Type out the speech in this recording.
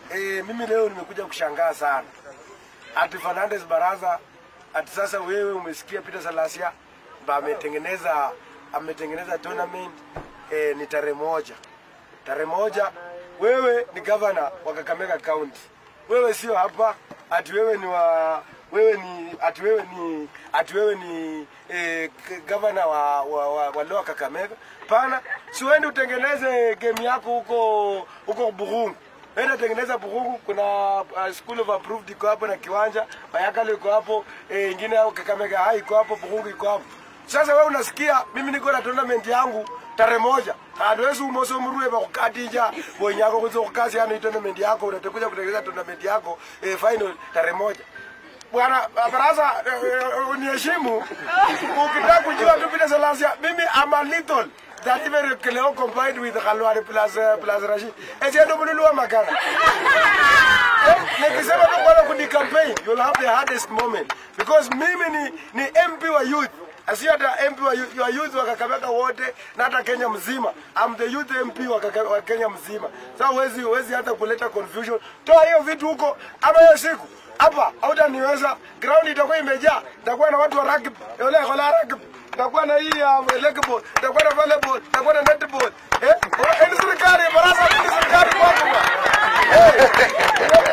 eh, mimi leo nimekuja kushangaa sana. Ati Fernandes Baraza ati sasa wewe umesikia Peter Salasia ba ametengeneza ametengeneza tournament eh, ni tarehe moja tarehe moja. Wewe ni gavana wa Kakamega County, wewe sio hapa ati wewe ni wa wewe ni ati wewe ni ati wewe ni eh, k- gavana wa wa, wa, wa Lower Kakamega. Pana, si uende utengeneze game yako huko huko Burungu. Enda tengeneza Burungu, kuna uh, school of approved iko hapo na kiwanja, Bayakalo iko hapo, eh, ingine au Kakamega High iko hapo, Burungu iko hapo. Sasa wewe unasikia mimi niko na tournament yangu tarehe moja adwesi umoso murue bakukatija bonyako kuzo kukasi ano tournament yako unatakuja kutengeneza tournament yako eh, final tarehe moja bwana baraza eh, eh, uniheshimu ukitaka kujua tu vile Salasia mimi am a little that even Kileo combined with Khalwari plus uh, plus Rashid ese ndo mlulu makana Eh, nikisema tu kwamba kuni campaign you'll have the hardest moment because mimi ni ni MP wa youth Asio hata MP wa youth, wa youth wa Kakamega wote na hata Kenya mzima. I'm the youth MP wa, Kaka, wa Kenya mzima. Sasa huwezi huwezi hata kuleta confusion. Toa hiyo vitu huko ama hiyo siku hapa hautaniweza. Ground itakuwa imejaa, itakuwa na watu wa rugby, yule kola rugby, itakuwa na hii ya legball, itakuwa na volleyball, itakuwa na netball. Eh, ni serikali baraza ni serikali kwako. Eh,